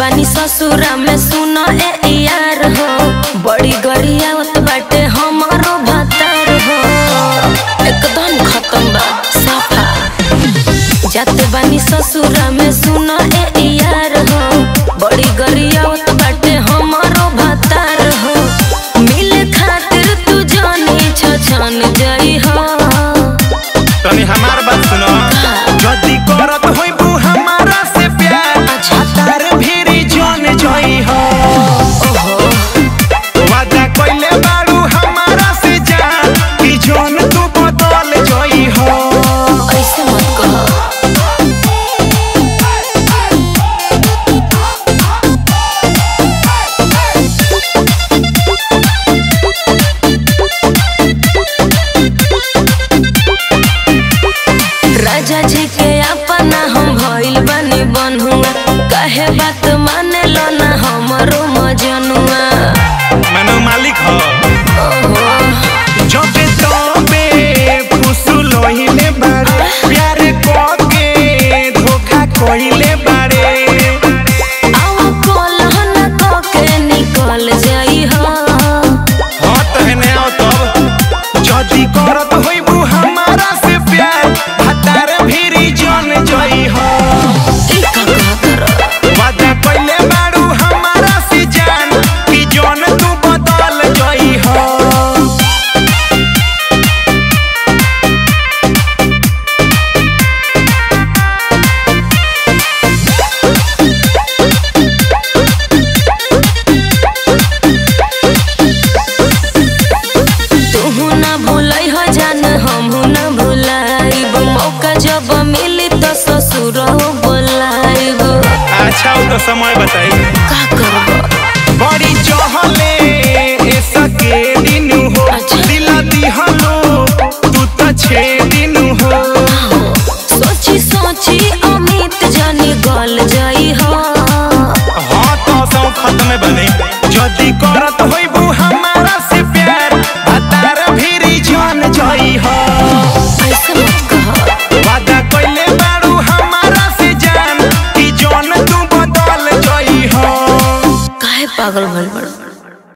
बानी ससुरा में सुना ए यार हो बड़ी गरियावत बाटे हमारो भातार हो एकदम खत्म बा साफा जाते बानी ससुरा में सुना ए यार हो बड़ी गरियावत बाटे हमारो भातार हो मिले खातिर तू जानी छछन जाई हो तनी हमार बात सुनो जदी करत होइबू हमारा से प्यार अच्छा। तार भीरी जन जई हो ओहो वादा कइले बारू हमारा से जान कि जन तू बदल जई हो ऐसे मत कहो राजा जी के अपना हम भइल बनी बन्हुआ कहे बात माने लो ना हमरो मजनुआ मनो मालिक हो ओहो जबे तबे फुसुल होइले बारे प्यार कोके धोखा कइले बारे आओ कोलहन को के निकल जाई हो हाँ तहने आओ तब जदी करत होइबू हमारा से प्यार हतार भीरी जन जई हो ई का का कर वादा कइले बारू हमारा से जान कि जन तू बदल जई हो तू ना भूलै हो जान हमहू ना भूलाइब मौका जब मिली तो ससुर बोलाइब अच्छा वो तो समय बताई का करब बड़ी चहले ऐसा के दिन हो अच्छा। दिला दिहलो तू तो छे दिन हो सोची सोची अमित जानी गल जाई हो हाँ तो सौ खत्म बने जदी करत होइबू हमारा से प्यार हतार भीरी जन जई हो ऐसे मत कह वादा कइले बारू हमारा से जान कि जन तू बदल जई हो काहे पागल भइल